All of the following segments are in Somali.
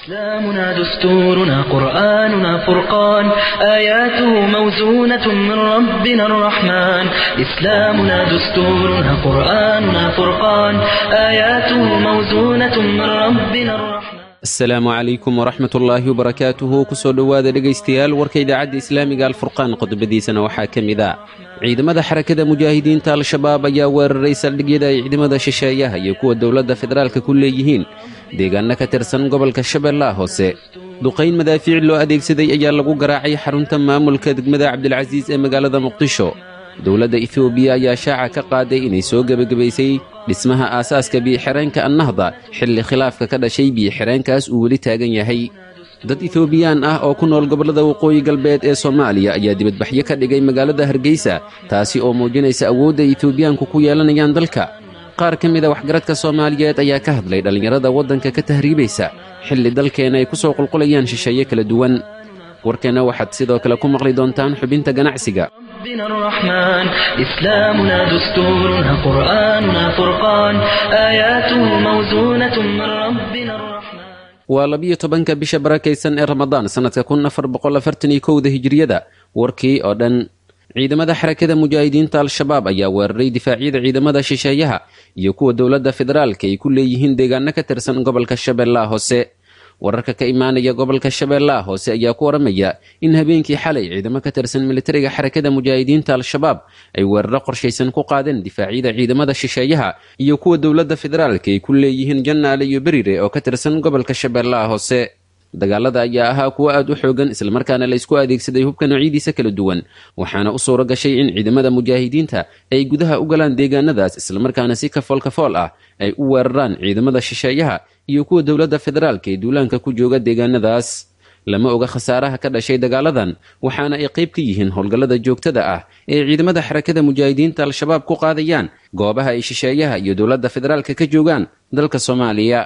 إسلامنا دستورنا قرآننا فرقان آياته موزونة من ربنا الرحمن إسلامنا دستورنا قرآننا فرقان آياته موزونة من ربنا الرحمن asalaamu calaykum waraxmat ullaahi wabarakaatuhu kusoo dhowaada dhegaystayaal warka idaacadda islaamiga alfurqaan qodobadiisana waxaa ka mid ah ciidamada xarakada mujaahidiinta al-shabaab ayaa weeraray saldhigyada ay ciidamada shisheeyaha iyo kuwa dowladda federaalka ku leeyihiin deegaano ka tirsan gobolka shabeellaha hoose duqayn madaafiic loo adeegsaday ayaa lagu garaacay xarunta maamulka degmada cabdilcasiis ee magaalada muqdisho dowladda etoobiya ayaa shaaca ka qaaday inay soo gebagabaysay dhismaha aasaaska biyo-xireenka annahda xilli khilaafka ka dhashay biyo-xireenkaas uu weli taagan yahay dad etoobiyaan ah oo ku nool gobollada waqooyi galbeed ee soomaaliya ayaa dibadbaxyo ka dhigay magaalada hargeysa taasi oo muujinaysa awoodda etoobiyaanku ku yeelanayaan dalka qaar ka mid a waxgaradka soomaaliyeed ayaa ka hadlay dhallinyarada waddanka ka tahriibaysa xilli dalkeena ay ku soo qulqulayaan shisheeye kala duwan warkeenna waxaad sidoo kale ku maqli doontaan xubinta ganacsiga ربنا الرحمن إسلامنا دستورنا قرآننا فرقان آياته موزونة من ربنا الرحمن waa labiyo tobanka bisha barakaysan ee ramadaan sannadka kun afar boqol afartan iyo kowda hijiriyada warkii oo dhan ciidamada xarakada mujaahidiinta al-shabaab ayaa weeraray difaacyada ciidamada shisheeyaha iyo kuwa dowladda federaalka ay ku leeyihiin deegaano ka tirsan gobolka shabeellaha hoose wararka ka imaanaya gobolka shabeellaha hoose ayaa ku waramaya in habeenkii xalay ciidamo ka tirsan militariga xarakada mujaahidiinta al-shabaab ay weeraro qorshaysan ku qaadeen difaacyada ciidamada shisheeyaha iyo kuwa dowladda federaalka ay ku leeyihiin jannaale iyo berire oo ka tirsan gobolka shabeellaha hoose dagaalada ayaa ahaa kuwo aad u xoogan islamarkaana la isku adeegsaday hubka noocyadiisa kala duwan waxaana u suuro gashay in ciidamada mujaahidiinta ay gudaha u galaan deegaanadaas islamarkaana si kafool kafool ah ay u weeraraan ciidamada shisheeyaha iyo kuwa dowladda federaalka ee duulaanka ku jooga deegaanadaas lama oga khasaaraha ka dhashay dagaaladan waxaana ay qayb ka yihiin howlgallada joogtada ah ee ciidamada xarakada mujaahidiinta al-shabaab ku qaadayaan goobaha ay shisheeyaha iyo dowladda federaalka ka joogaan dalka soomaaliya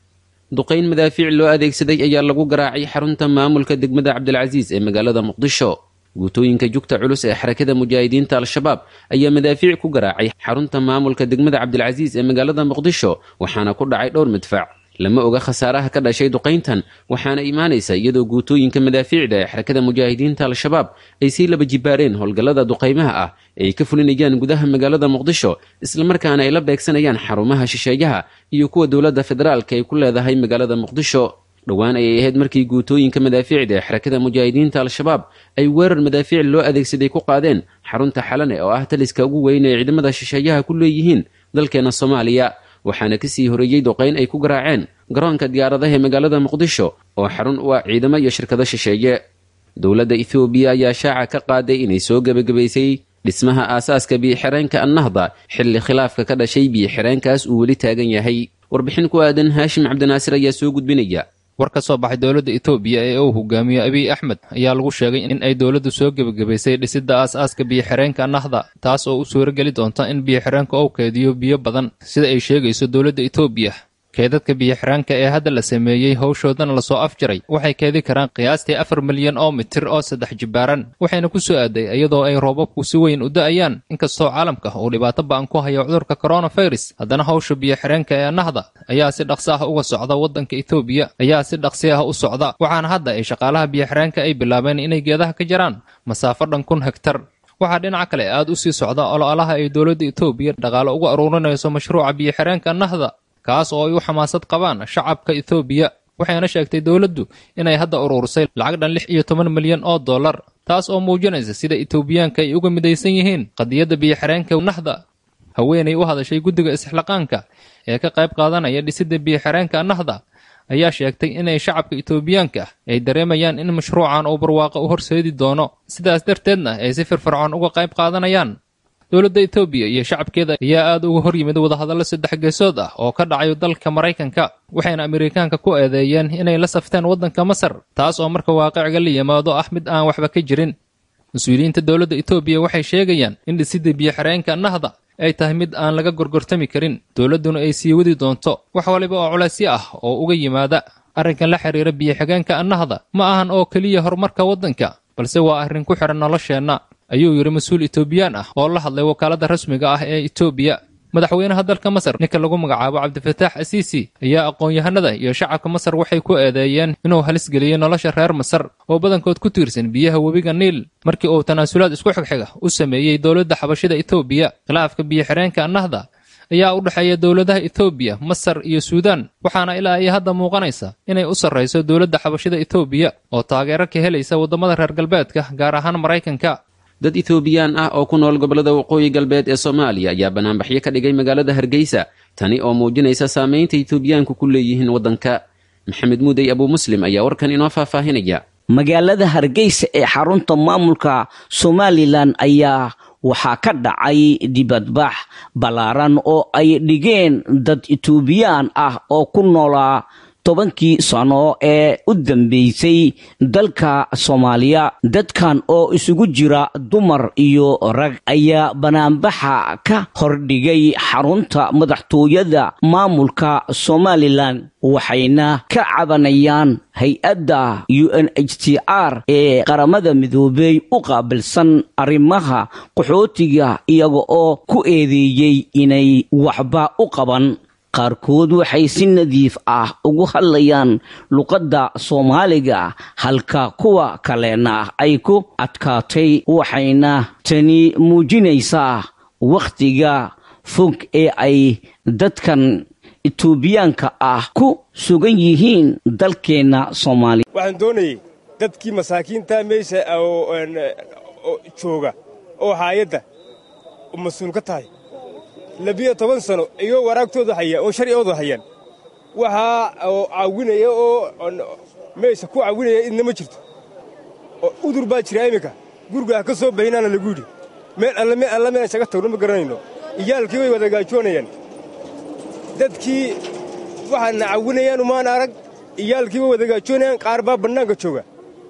duqayn madaafiic loo adeegsaday ayaa lagu garaacay xarunta maamulka degmada cabdilcasiis ee magaalada muqdisho guutooyinka jugta culus ee xarakada mujaahidiinta al-shabaab ayaa madaafiic ku garaacay xarunta maamulka degmada cabdilcasiis ee magaalada muqdisho waxaana ku dhacay dhowr midfac lama oga khasaaraha ka dhashay duqayntan waxaana imaanaysa iyadoo guutooyinka madaafiicda ee xarakada mujaahidiinta al-shabaab ay sii laba jibaareen howlgallada duqaymaha ah ee ay ka fulinayaan gudaha magaalada muqdisho islamarkaana ay la beegsanayaan xarumaha shisheeyaha iyo kuwa dowladda federaalka ay ku leedahay magaalada muqdisho dhowaan ayay ahayd markii guutooyinka madaafiicda ee xarakada mujaahidiinta al-shabaab ay weerar madaafiic loo adeegsaday ku qaadeen xarunta xalane oo ah taliska ugu weyn ee ciidamada shisheeyaha ku leeyihiin dalkeena soomaaliya waxaana kasii horeeyey duqayn ay ku garaaceen garoonka diyaaradaha ee magaalada muqdisho oo xarun u ah ciidamo iyo shirkado shisheeye dowladda ethoobiya ayaa shaaca ka qaaday inay soo gebagabaysay dhismaha aasaaska biyo-xireenka annahda xilli khilaafka ka dhashay biyo-xireenkaas uu weli taagan yahay warbixin ku aadan haashim cabdinaasir ayaa soo gudbinaya war ka soo baxay dowladda etoobiya ee uu hogaamiyo abiy axmed ayaa lagu sheegay in ay dowladdu soo gebagabaysay dhisidda aas-aaska biyo-xireenka nahda taas oo u suurageli doonta in biyo-xireenka uu keediyo biyo badan sida ay sheegayso dowladda etoobiya keedadka biyo-xiraanka ee hadda la sameeyey howshoodana lasoo afjaray waxay keedi karaan qiyaastii afar milyan oo mitir oo saddex jibaaran waxayna ku soo aaday iyadoo ay roobabku si weyn u da-ayaan inkastoo caalamka uu dhibaato ba-an ku hayo cudurka coronavirus haddana howsha biyo-xireenka ee nahda ayaa si dhaqsi ah uga socda waddanka etoobiya ayaa si dhaqsi ah u socda waxaana hadda ay shaqaalaha biyo-xireenka ay bilaabeen inay geedaha ka jaraan masaafo dhan kun hegtar waxaa dhinaca kale aad u sii socda ololaha ay dowladda etoobiya dhaqaale uga aruurinayso mashruuca biyo-xireenka nahda kaas oo ay u xamaasad qabaan shacabka ethoobiya waxayna sheegtay dowladdu inay hadda uruurisay lacag dhan lix iyo toban milyan oo dollar taas oo muujinaysa sida etoobiyaanka ay uga midaysan yihiin qadiyadda biyo-xireenka nahda haweenay u hadashay guddiga isxilaqaanka ee ka qayb qaadanaya dhisidda biyo-xireenka nahda ayaa sheegtay inay shacabka etoobiyaanka ay dareemayaan in mashruucan uu barwaaqo u horseedi doono sidaas darteedna ay si firfircoon uga qayb qaadanayaan dowladda etoobiya iyo shacabkeeda ayaa aad uga hor yimid wadahadallo saddex geesood ah oo ka dhacayo dalka maraykanka waxayna amerikaanka ku eedeeyeen inay la safteen waddanka masar taas oo marka waaqiciga la yimaado ah mid aan waxba ka jirin mas-uuliyiinta dowladda etoobiya waxay sheegayaan in dhisidda biyo-xireenka nahda ay tahay mid aan laga gorgortami karin dowladduna ay sii wadi doonto wax waliba oo culaysyo ah oo uga yimaada arrinkan la xiriira biyo-xigeenka nahda ma ahan oo keliya horumarka waddanka balse waa arrin ku xidhan nolosheenna ayuu yidhi mas-uul etoobiyaan ah oo la hadlay wakaaladda rasmiga ah ee etoobiya madaxweynaha dalka masar ninka lagu magacaabo cabdifataax asiisi ayaa aqoon-yahanada iyo shacabka masar waxay ku eedeeyeen inuu halis geliyey nolosha reer masar oo badankood ku tiirsan biyaha webiga niil markii uu tanaasulaad isku xigxiga u sameeyey dowladda xabashida etoobiya khilaafka biyo-xireenka nahda ayaa u dhexeeya dowladaha etoobiya masar iyo suudaan waxaana ilaa ay hadda muuqanaysa inay u sarrayso dowladda xabashida etoobiya oo taageero ka helaysa waddamada reer galbeedka gaar ahaan maraykanka dad etoobiyaan ah oo ku nool gobollada waqooyi galbeed ee soomaaliya ayaa banaanbaxyo ka dhigay magaalada hargeysa tani oo muujinaysa saamaynta etoobiyaanku ku leeyihiin waddanka maxamed muudey abuu muslim ayaa warkan inoo faahfaahinaya magaalada hargeysa ee xarunta maamulka somalilan ayaa waxaa ka dhacay dibadbax ballaaran oo ay dhigeen dad etoobiyaan ah oo ku noolaa tobankii sano ee u dambeysay dalka soomaaliya dadkan oo isugu jira dumar iyo rag ayaa banaanbaxa ka hordhigay xarunta madaxtooyada maamulka somalilan waxayna ka cabanayaan hay-adda u n h t r ee qaramada midoobey u qaabilsan arrimaha qaxootiga iyaga oo ku eedeeyey inay waxba u qaban qaarkood waxay si nadiif ah ugu hadlayaan luqadda soomaaliga halka kuwa kalena ay ku adkaatay waxayna tani muujinaysaa wakhtiga fog ee ay dadkan etoobiyaanka ah ku sugan yihiin dalkeenna soomaaliya waxaan doonayey dadkii masaakiinta meesha jooga oo haayadda mas-uul ka tahay labiyo toban sano iyoo waraagtooda haya oo sharcigooda hayaan waxaa caawinaya oo meesha ku caawinaya idna ma jirto oo udur baa jira iminka gurigaa ka soo bahinaana lagu yidhi meel alle meel alla meelan shaga tagno ma garanayno iyaalkii way wada gaajoonayaan dadkii waxaadna caawinayaan umaan arag iyaalkii way wada gaajoonayaan qaar baa bannaanka jooga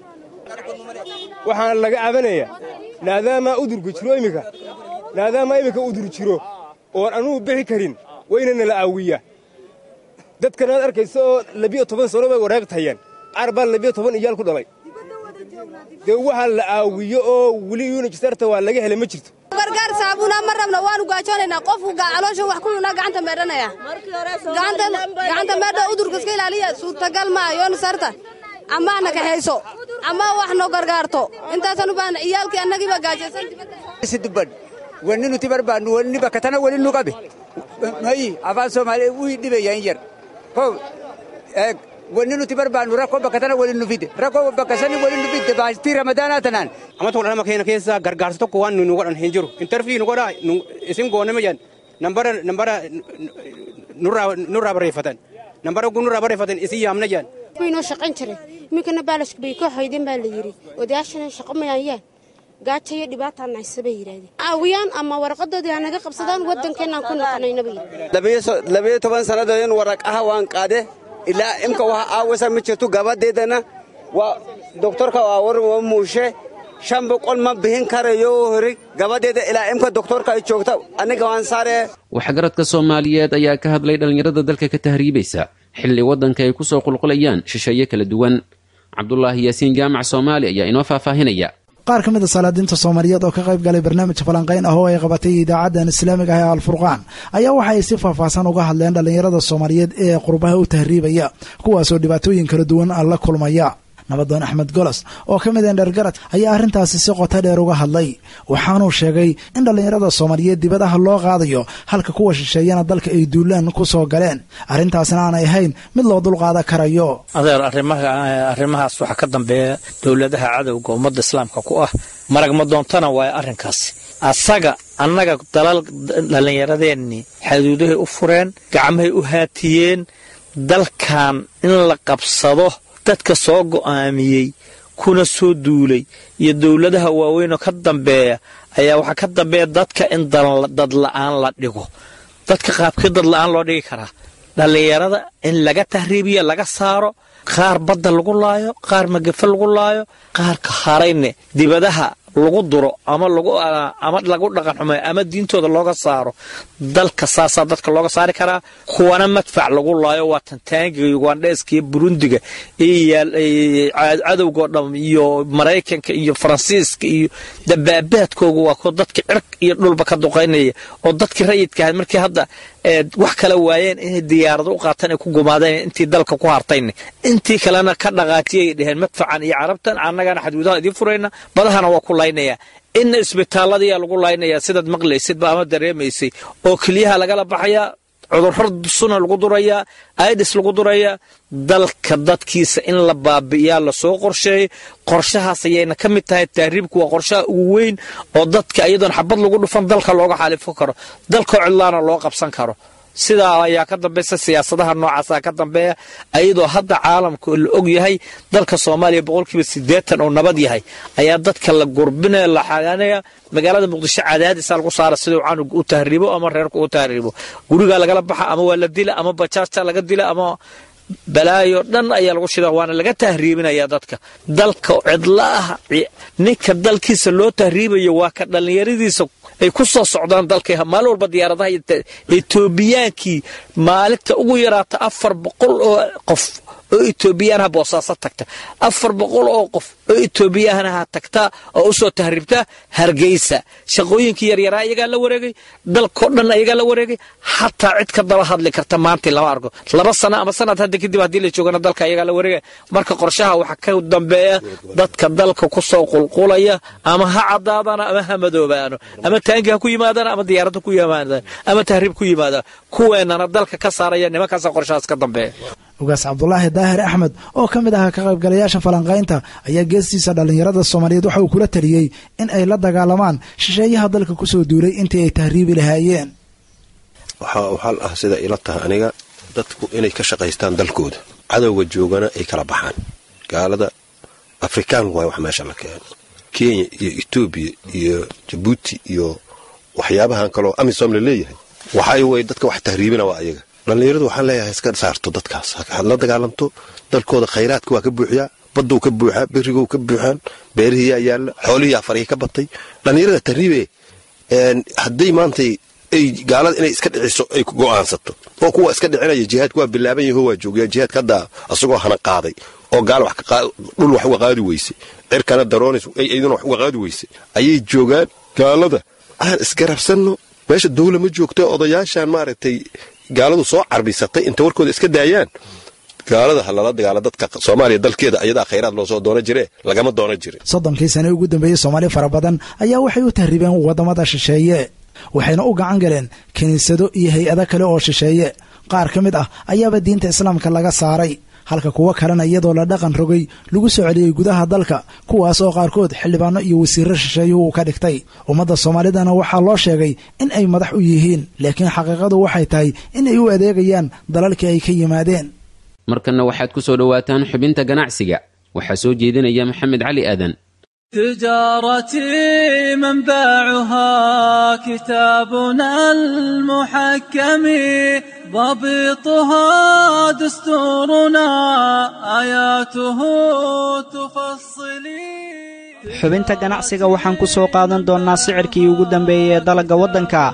waxaana laga cabanayaa naadaamaa udurka jiro iminka naadaamaa iminka udur jiro oon anugu bixi karin waynana la aawiyaa dadkan aad arkaysa oo labiyo toban sano bay waraaqtahayaan qaar baa labiyo toban iyaal ku dhalay dee waxaa la aawiyo oo weli yuunijisarta waa laga helay ma jirto gargaar saabuuna ma rabna waanu gaajoonaynaa qofku caloosha wax ku yunaa gacanta meedhanaya gacanta meedha udurka iska ilaaliya suurtagal maa yoonu sarta amaana kaxayso ama wax no gargaarto intaasaan u baahna iyaalkii annagiiba gaajaysan wanni nuti barbaannu wanni bakka tana wali nu qabe mayi afaan soomaaliyaa wii dhibayaan yar ko eeg wanni nuti barbaannu rakkoo bakka tana wali nu fide rakkoo bakka sani wali nu fide baastii ramadaanaa tanaan amma tokko dhalama keenya keessa gargaarsa tokko waan nu godhan hin jiru intarfii nu godhaa isin goone majan nambara nambara nurraa barreeffatan nambara gun nurraa barreeffatan isin yaamna jaan inoo shaqayn jiray iminkana baalashku bay ka hoydeen baa la yidhi odayaashana shaqo mayaayaan gaaja iyo dhibaataan haysa bay yidhaahdeen caawiyaan ama warqadoodii hanaga qabsadaan waddankeenaan ku noqonayna bay labiyo toban sannadoodin waraqaha waan qaade ilaa imka waxa aawasa ma jirto gabadeedana waa doktorka waa war waa muushe shan boqol ma bixin karayo hori gabadeeda ilaa imka doktorka ay joogta aniga waan saare waxgaradka soomaaliyeed ayaa ka hadlay dhallinyarada dalka ka tahriibaysa xilli waddanka ay ku soo qulqulayaan shisheeye kala duwan cabdulaahi yaasiin jaamac soomaali ayaa inoo faahfaahinaya qaar ka mid a salaadiinta soomaaliyeed oo ka qayb galay barnaamijka falanqayn ah oo ay qabatay idaacaddan islaamiga ah ee alfurqaan ayaa waxa ay si faahfaahsan uga hadleen dhallinyarada soomaaliyeed ee qurbaha u tahriibaya kuwaasoo dhibaatooyin kala duwan la kulmaya nabadoon axmed golos oo ka mid endhergarad ayaa arrintaasi si qoto dheer uga hadlay waxaanuu sheegay in dhallinyarada soomaaliyeed dibadaha loo qaadayo halka kuwa shisheeyana dalka ay duulaan ku soo galeen arrintaasna aanay ahayn mid loo dulqaadan karayo adeer arrimahaas waxaa ka dambeeya dowladaha cadowga ummadda islaamka ku ah marag ma doontana waayo arrinkaasi asaga annaga dalal dhallinyaradeenni xaduudahay u fureen gacmahay u haatiyeen dalkan in la qabsado dadka soo go'aamiyey kuna soo duulay iyo dowladaha waaweynoo ka dambeeya ayaa waxaa ka dambeeya dadka in dadla'aan la dhigo dadka qaabkii dadla'aan loo dhigi karaa dhallinyarada in laga tahriibiya laga saaro qaar badda lagu laayo qaar magafe lagu laayo qaarka harayne dibadaha lagu duro ama lagu ama lagu dhaqan xumeeyo ama diintooda looga saaro dalka saasaa dadka looga saari karaa kuwana madfac lagu laayo waa tantaangiga ugandheeska iyo burundiga iyo cadowgao dham iyo maraykanka iyo faransiiska iyo dabaabaadkooga waa kuwa dadka cirq iyo dhulba ka duqaynaya oo dadkii rayidka ahayd markii hadda wax kala waayeen inay diyaarado u qaataan ay ku gumaadeen intii dalka ku hartayna intii kalena ka dhaqaatiyay dheheen madfacan iyo carabtan annagana xadgudaha idiin furayna badahana waa ku laynaya inna isbitaalladayaa lagu laynayaa sidaad maqlaysidba ama dareemaysay oo keliyaha lagala baxayaa cudurro suna lagu durayaa aidis lagu durayaa dalka dadkiisa in la baabi'iyaa lasoo qorsheeyay qorshahaas ayayna ka mid tahay tahriibku waa qorshaha ugu weyn oo dadka iyadoon xabad lagu dhufan dalka looga xaalifo karo dalkoo cidlaana loo qabsan karo sidaa ayaa ka dambaysa siyaasadaha noocaasa ka dambeeya ayadoo hadda caalamka la og yahay dalka soomaaliya boqolkiiba siddeetan oo nabad yahay ayaa dadka la gurbinaya la xagaanaya magaalada muqdisho cadaadisaa lagu saara siduu canug u tahriibo ama reerku u tahriibo gurigaa lagala baxa ama waa la dila ama bajaajta laga dila ama balaayo dhan ayaa lagu shida waana laga tahriibinaya dadka dalka cidla ah ninka dalkiisa loo tahriibayo waa ka dhallinyaradiisa ay ku soo socdaan dalka maalin walba diyaaradaha etoobiyaankii maalinta ugu yaraata afar boqol oo qof oo etoobiyaanaha boosaaso tagta afar boqol oo qof oo etoobiyaanaha tagta oo usoo tahriibta hargeysa shaqooyinkii yaryaraa iyagaa la wareegay dalkao dhan iyagaa la wareegay xataa cid ka daba hadli karta maanta lama arko laba sano ama sanad hadda kadib haddii la joogana dalka iyagaa la wareegay marka qorshaha waxaa ka dambeeya dadka dalka kusoo qulqulaya ama ha cadaadana ama ha madoobaano ama taangi ha ku yimaadaan ama diyaaradda ku yimaadaan ama tahriib ku yimaadaan kuweenana dalka ka saaraya nimankaasa qorshahaas ka dambeeya ugaas cabdulaahi daahir axmed oo ka mid ahaa ka qaybgalayaasha falanqaynta ayaa geestiisa dhallinyarada soomaaliyeed waxa uu kula taliyey in ay la dagaalamaan shisheeyaha dalka kusoo duulay intii ay tahriibi lahaayeen waxaan ah sida ila tahay aniga dadku inay ka shaqaystaan dalkooda cadowga joogana ay kala baxaan gaalada afrikaan waay wax meesha la keeno kenya iyo etoobiya iyo jabuuti iyo waxyaabahan kaloo amisom la leeyahay waxay way dadka wax tahriibina waa ayaga dhallinyaradu waxaan leeyahay iska saarto dadkaas had la dagaalamto dalkooda khayraadka waa ka buuxiyaa baduu ka buuxaa berigou ka buuxaan beerihiyaa yaalla xoolihiyaa farihii ka batay dhallinyarada tahriibe hadday maantay ay gaalada inay iska dhiciso ay go'aansato oo kuwa iska dhicinaya jihaadka waa bilaaban yaho waa joogayaa jihaadka haddaa asagoo hana qaaday oo gaal dhul wax uga qaadi weyse cirkana daroonis iyaduna wax uga qaadi weyse ayay joogaan gaalada aan isgarabsanno meesha dawla ma joogto odayaashaan maaragtay gaaladu soo carbisatay inta warkooda iska daayaan gaalada ha lala dagaala dadka soomaaliya dalkeeda ayadaa khayraad loo soo doono jire lagama doono jire soddonkii sane ugu dambeeyey soomaali fara badan ayaa waxay u tahriibeen waddamada shisheeye waxayna u gacan galeen kiniisado iyo hay-ado kale oo shisheeye qaar ka mid ah ayaaba diinta islaamka laga saaray halka kuwo kalena iyadoo la dhaqan rogay lagu soo celiyey gudaha dalka kuwaas oo qaarkood xildhibaano iyo wasiirro shisheeyuhu uu ka dhigtay ummadda soomaalidana waxaa loo sheegay in ay madax u yihiin laakiin xaqiiqadu waxay tahay in ay u adeegayaan dalalkii ay ka yimaadeen markanna waxaad ku soo dhowaataan xubinta ganacsiga waxaa soo jeedinaya maxamed cali aadan تجارتي منبعها كتابنا المحكم ضبطها دستورنا آياته تفصلي xubinta ganacsiga waxaan ku soo qaadan doonnaa sicirkii ugu dambeeyey ee dalagga waddanka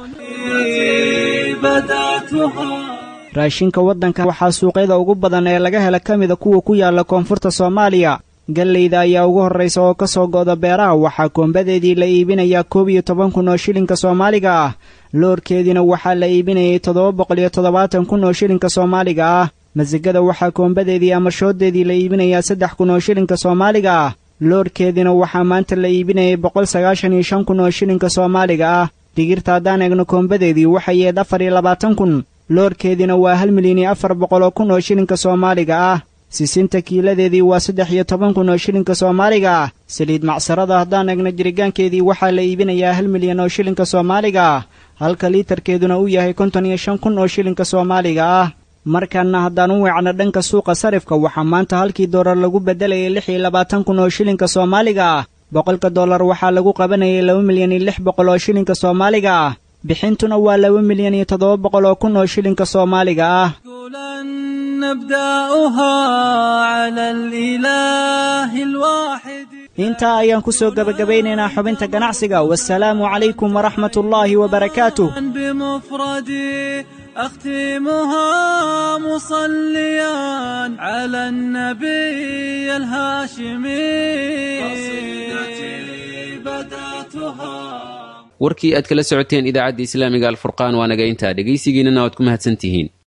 raashinka waddanka waxaa suuqyada ugu badan ee laga hela ka mida kuwa ku yaalla koonfurta soomaaliya gallayda ayaa ugu horraysa oo ka soo go'da beeraha waxaa koombadeedii la iibinayaa koob iyo toban kun oo shilinka soomaaliga ah loorkeediina waxaa la iibinayay toddoba boqol iyo toddobaatan kun oo shilinka soomaaliga ah masigada waxaa koombadeedii ama shooddeedii la iibinayaa saddex kun oo shilinka soomaaliga ah loorkeediina waxaa maanta la iibinayay boqol sagaashan iyo shan kun oo shilinka soomaaliga ah digirta haddaan eegno koombadeedii waxay yeed afar iyo labaatan kun loorkeediina waa hal milyan iyo afar boqol oo kun oo shilinka soomaaliga ah sisinta kiiladeedii waa saddex iyo toban kun oo shilinka soomaaliga ah saliid macsarada haddaan eegno jirigaankeedii waxaa la iibinayaa hal milyan oo shilinka soomaaliga ah halka liitarkeeduna uu yahay konton iyo shan kun oo shilinka soomaaliga ah markanna haddaan u weecno dhanka suuqa sarifka waxaa maanta halkii doolar lagu beddelayay lix iyo labaatan kun oo shilinka soomaaliga ah boqolka dollar waxaa lagu qabanayay laba milyan iyo lix boqol oo shilinka soomaaliga ah bixintuna waa laba milyan iyo toddoba boqol oo kun oo shilinka soomaaliga ah نبدأها على الإله الواحد intaa ayaan ku soo gebagabaynaynaa xubinta ganacsiga wasalaamu calaykum waraxmat ullaahi wabarakaatuh بمفردي أختمها مصليا على النبي الهاشمي قصيدتي بدأتها warkii aad kala socoteen idaacadda islaamiga alfurqaan waa naga intaa dhegaysigiinana waad ku mahadsantihiin